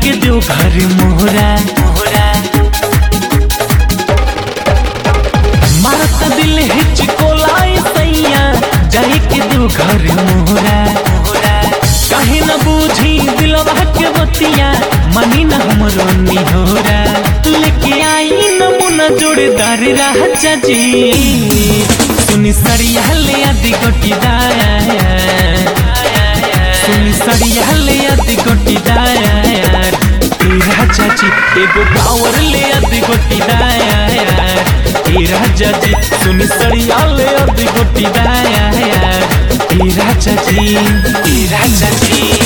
के दो घर मोहरा मोहरा मारता दिल हिचकोलाई सैया जाए के दो घर मोहरा मोहरा काहे न बूझी दिलवा के बतिया मनी न हमरो निहोरा लेके आई नमूना जोड़ेदार राजा जी सुनी सड़िया ले आदि गोटी दाया सुनी सड़िया ले आदि गोटी दाया ए राजा जी एगो पावर ले आदि गोटी दाया ए राजा जी सुनी सड़िया ले आदि गोटी दाया ए राजा जी ए राजा जी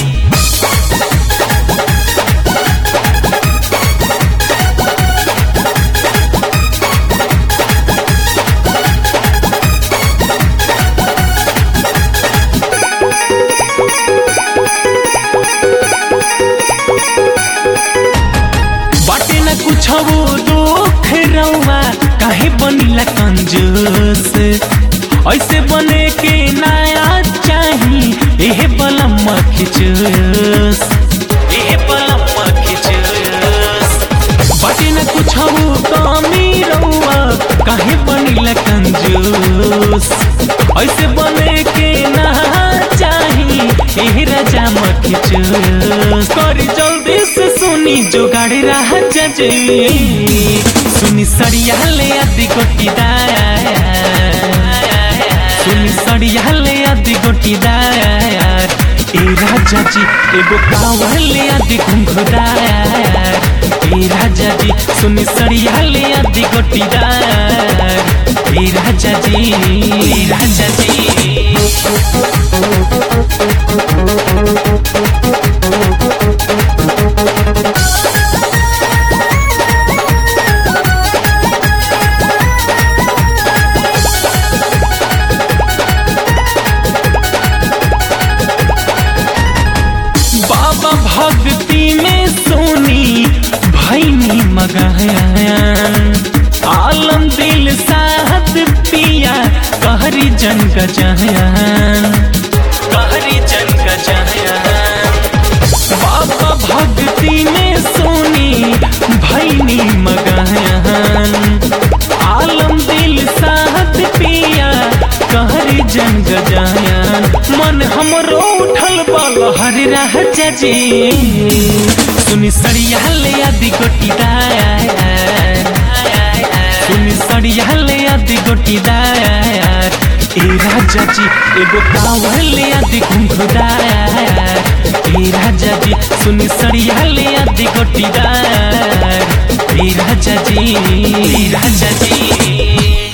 बाटे न कुछ वो दुख रउआ काहे बनिला कंजूस ऐसे बने के नया चाही एहे बलम खिचूस एहे बलम खिचूस बाटे न कुछ वो कमी रउआ काहे बनिला कंजूस ऐसे बने के ना चाही एहे राजा मखिचूस करी जल्दी से सुनी जोगाड़ राजा जी सुनी सड़िया ले आदि गोटी दाया सुनी सड़िया ले आदि गोटी दाया ए राजा जी एगो कावर ले आदि घुंघुदाया ए राजा जी सुनी सड़िया ले आदि गोटी दाया ए राजा जी ए राजा जी बाबा भक्ति में सोनी भैनी मगाया आलम दिल साहब पिया कहरी जन गजाया कहरी जन गजाया बाबा भक्ति में सोनी भैनी मगाया आलम दिल साहब पिया कहरी जन गजाया मन हमरो उठल बल हरि राजा जी सुनी सड़िया ले आदि गोटी दाया सुनी सड़िया ले आदि गोटी दाया ए राजा जी एगो कावर ले आदि घुंघुदाया ए राजा जी सुनी सड़िया ले आदि गोटी दाया ए राजा जी ए राजा जी